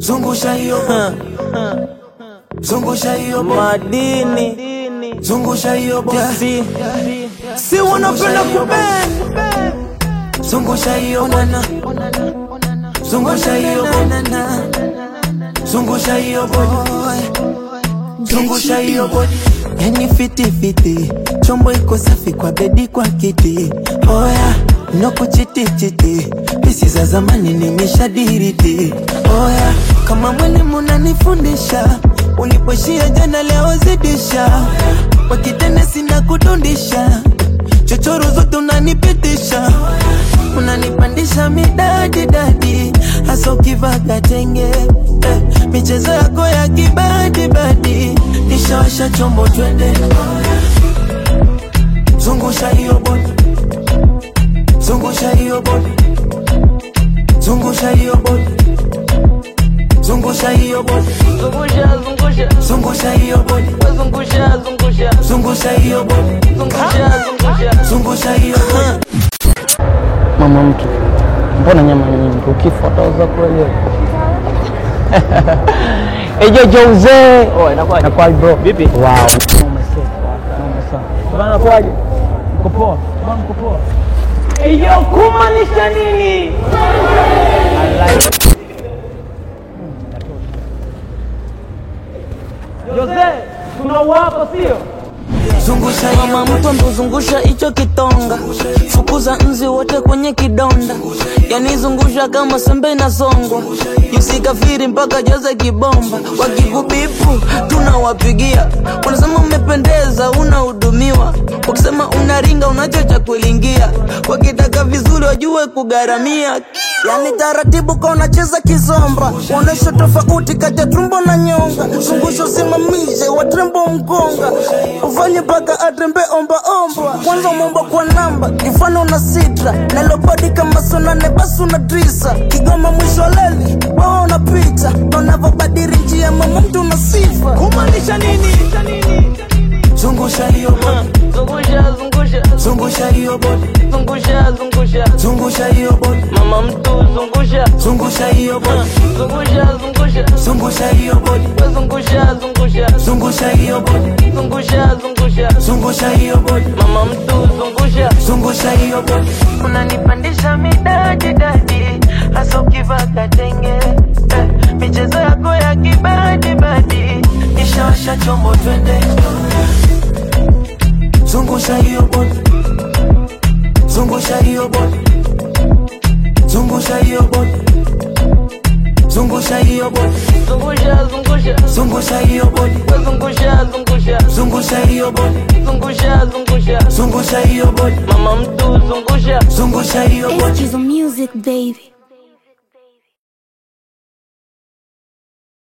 zungusha hiyo bodi, zungusha hiyo bodi, madini zungusha hiyo bodi, si si wanapenda kubend zungusha hiyo bwana, zungusha hiyo bodi, zungusha hiyo bodi, zungusha hiyo bodi. Yani fiti fiti, chombo iko safi kwa bedi kwa kiti. Oya, no kuchiti chiti, pisi za zamani nimeshadiriti. Oya, kama mwalimu unanifundisha, ulipoishia jana leo zidisha. Kwa kitene sina kudundisha, chochoro zote unanipitisha unanipandisha midadi dadi, hasa ukivaga tenge eh, michezo yako ya kibadi badi, nishawasha chombo twende, zungusha hiyo bodi, zungusha hiyo bodi, zungusha hiyo bodi, zungusha hiyo bodi, zungusha zungusha zungusha hiyo bodi, zungusha zungusha zungusha hiyo bodi, zungusha zungusha zungusha hiyo bodi. Mama mtu, mbona nyama nyingi? Ukifa utauza kweli? Eje Jose. Oh, inakuwa inakuwa bro. Vipi? Wow. Noma sana. Noma sana. Bana kwaje? Mko poa? Bana mko poa? Eyo kumaanisha nini? Jose, tunauapa sio? Zungusha hiyo mama mtu ambozungusha hicho kitonga fukuza nzi wote kwenye kidonda yani zungusha kama sembe inasongwa yusikafiri mpaka jaze kibomba wakikubipu tunawapigia unasema umependeza unahudumiwa ukisema unaringa unacho cha kulingia wakitaka vizuri wajue kugharamia yani taratibu ka unacheza kizomba uonesha tofauti kati ya tumbo na nyonga zungusha usimamishe watrembo mkonga ufanye mpaka atrembe omba omba kwanza umeomba kwa namba mfano na sitra nalobodi kama sonane basi una drisa kigoma mwisho leli wewe unapita na unavyobadiri njia mama mtu una sifa kumaanisha nini zungusha hiyo bodi, zungusha zungusha zungusha hiyo bodi, zungusha zungusha zungusha hiyo bodi, mama mtu zungusha zungusha hiyo bodi, zungusha zungusha zungusha hiyo bodi, zungusha zungusha zungusha hiyo bodi, zungusha zungusha zungusha hiyo bodi, mama mtu zungusha zungusha hiyo bodi. unanipandisha midadi dadi hasa ukivaga tenge eh, michezo yako ya kibadi badi Nishawasha chombo twende, zungusha hiyo bodi, zungusha hiyo bodi, zungusha hiyo bodi, zungusha hiyo bodi, zungusha zungusha zungusha hiyo bodi, zungusha zungusha zungusha hiyo bodi, zungusha zungusha zungusha hiyo bodi, mama mtu zungusha zungusha hiyo bodi. Excuse the music, baby.